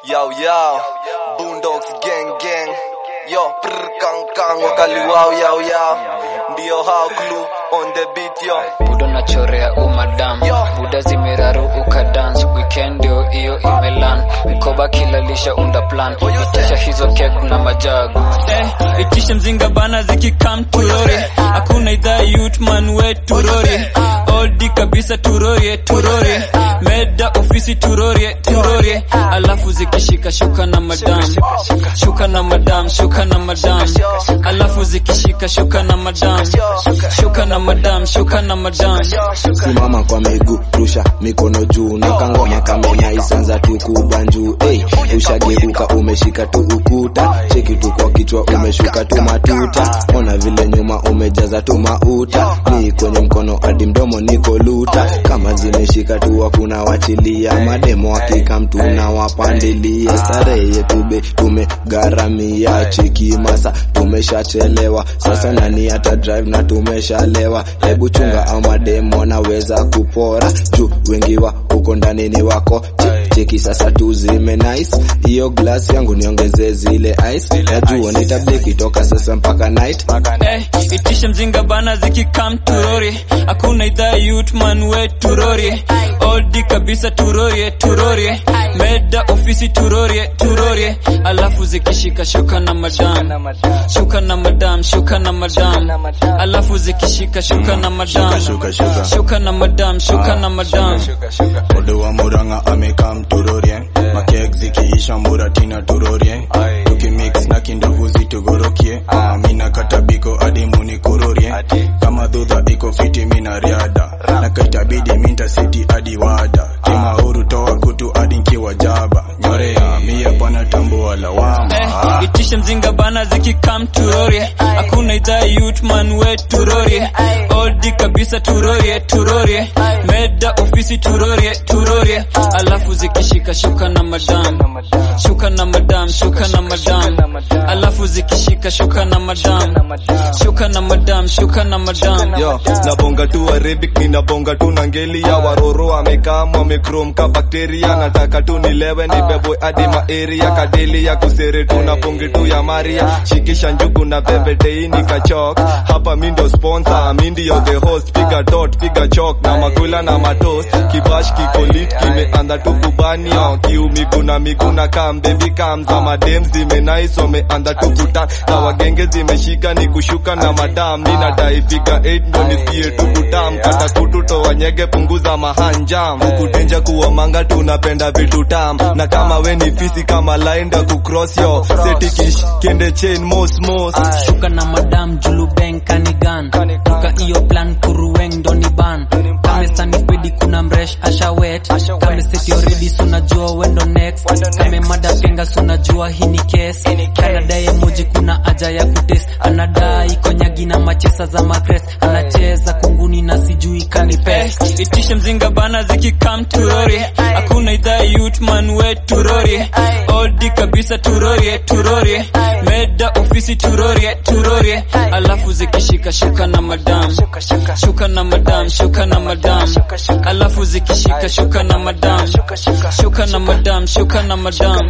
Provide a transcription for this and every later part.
Yo, yo, Boondocks gang gang. Yo, prr kang kang wakali wow yo yo. Ndio hao clue on the beat yo. budo nachorea umadam Yo. buda zimeraru ukadance weekend ndio hiyo imelan mkoba kilalisha unda plan itisha hizo kek na majagu Eh, itishe mzinga bana zikikam turori hakuna idhaa yutman we turori oldi kabisa turorie turorie meda ofisi turorie turorie alafu zikishika shuka na madam shuka na madam shuka na madam alafu zikishika shuka na madam shuka na madam shuka na madam simama kwa miguu rusha mikono juu na kangoma kamenya isanza tu kubanjuu hey, ushageuka umeshika tu ukuta cheki tu kwa kichwa umeshuka tu matuta ona vile nyuma umejaza tu mauta ni kwenye mkono hadi mdomo niko luta kama zimeshika tu hakuna wachilia mademo hakika mtu na wapandilia starehe yetu be tumegharamia cheki masa tumeshachelewa sasa nani hata drive na tumeshalewa hebu chunga au mademo wanaweza kupora juu wengi wa huko ndani ni wako Che- cheki sasa tu zime nice hiyo glass yangu niongeze zile ice najua nitableki toka sasa mpaka night Eh, itishe mzinga bana zikikam turori hakuna idhaa yutman we turori oldi kabisa turorie turorie meda ofisi turorie turorie alafu zikishika shuka na madam shuka na madam shuka na madam alafu zikishika shuka na madam shuka, shuka. shuka na madam shuka na madam Odo wa Murang'a amekam turorie makek zikiisha muratina turorie tukimix na kindovu zitugorokie Ah, mina katabiko hadi munikurorie kama dhudha iko fiti mina riada na kaitabidi minta siti hadi wada kimauru toa kutu hadi nkiwa jaba nyorea mia bwana tambua lawama Eh, itishe mzinga bana zikikam turorie hakuna idhaa yutman we turorie oldi kabisa turorie turorie meda ofisi turorie turorie alafu zikishika shuka na madam shuka na madam shuka na madam alafu zikishika shuka na madam shuka na madam shuka na madam Yo, nabonga tu Arabic, ninabonga tu na ngeli ya waroro amekam wamekrom ka bakteria nataka tu nilewe nibebwe hadi maeria kadeli ya kusere tu na ponge tu ya Maria shikisha njugu na bebe dei nikachok hapa mi ndo sponsor mi ndio the host piga dot piga chok na makula na matos kibash kikolit kimeanza tu kubanio kiu miguu na miguu na kam baby kam za madem zimenais wameanza tu kuta na wagenge zimeshika ni kushuka na madam mi nadai piga 8 ndo nisikie tu kutam kata kutu toa nyege punguza mahanjam kukutenja kuwa manga tunapenda vitu tam na kama we ni fisi kama laenda kucross yo setikish kende chain mos mos shuka na madam julubeng kanigan toka iyo plan kuruweng doni ban kamesani spedi kuna mresh ashawet kameseti oredi sunajua wendo next kame mada penga sunajua hii ni kes kanadaye moji kuna aja ya kutes anadai konyagi na machesa za makres anacheza kunguni na sijui kanipes Eh, itishe mzinga bana zikikam turori hakuna idhaa yutman we turori oldi kabisa turorie turorie meda ofisi turorie turorie alafu zikishika shuka na madam shuka na madam shuka na madam alafu zikishika shuka na madam shuka na madam shuka na madam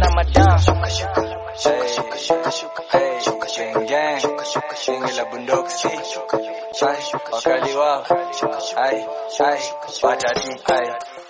wakali wao ai ai watati ai